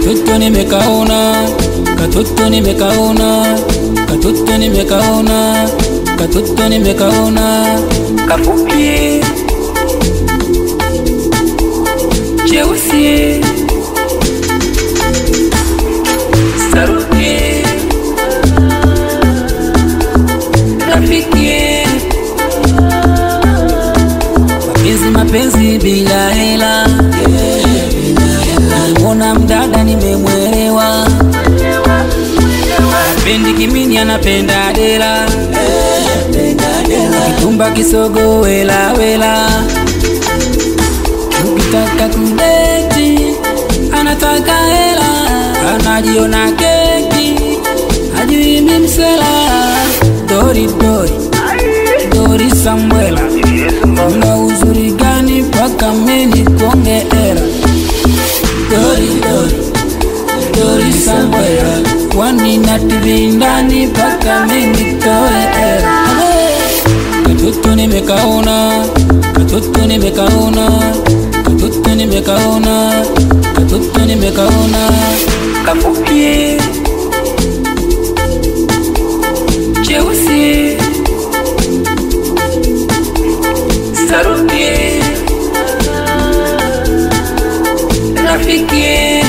katoto nimekaona, katoto nimekaona, katoto nimekaona, katoto nimekaona, kafupi cheusi saruti rafiki mapenzi mapenzi bila hela nilimwona mdada nimemwelewa pendi kimini anapenda dela kitumba kisogo wela wela ukitaka kudeti anataka hela anajiona keki hajui mimsela dori dori dori samwela una uzuri gani mpaka meni konge era dori dori dori samwela kwani na TV ndani mpaka meni toe era katoto nimekaona katoto nimekaona katoto nimekaona katoto nimekaona kafupi cheusi saruti rafiki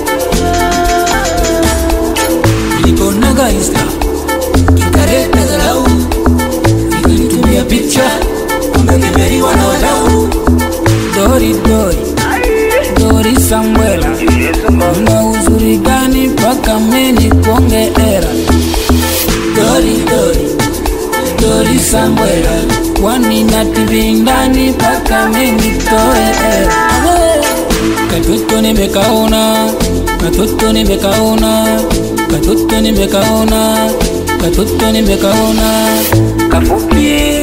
niliponaga insta kikareta dharau ikanitumia picha amekemeriwa na wadau dori dori dori samwela una uzuri gani mpaka meni konge era dori dori dori samwela kwani na TV ndani mpaka meni toe era katoto nimekaona katoto nimekaona katoto nimekaona katoto nimekaona kafupi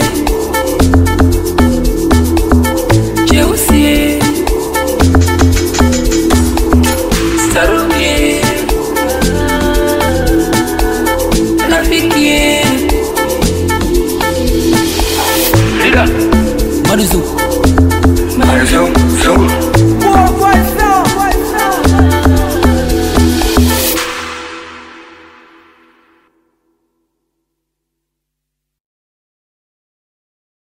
cheusi saruti rafiki Lida, maruzuku